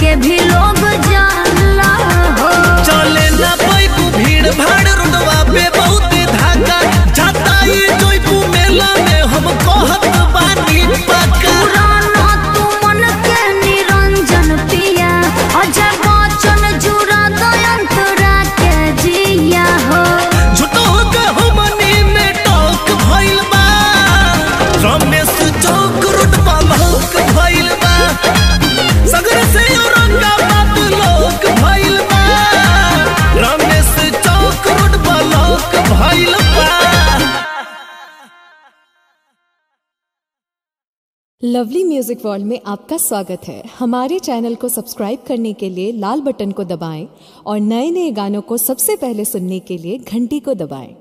के भी लोग जाला हो चले ना पैकू भीड़ भाड़ रोडवा पे बहुत धाका जाता ये जोईपू मेला में हम कहत बानी पक्का पुराना तू मन के निरंजन पिया अजय बच्चन जुड़ा दयंतरा के जिया हो झूठो के हमनी में टॉक भइल बा रमेश चौक रोड पालक भइल बा सगर से औरंगाबाद लोक भइल बा रमेश चौक रोड पालक भइल बा लवली म्यूजिक वर्ल्ड में आपका स्वागत है हमारे चैनल को सब्सक्राइब करने के लिए लाल बटन को दबाएं और नए नए गानों को सबसे पहले सुनने के लिए घंटी को दबाएं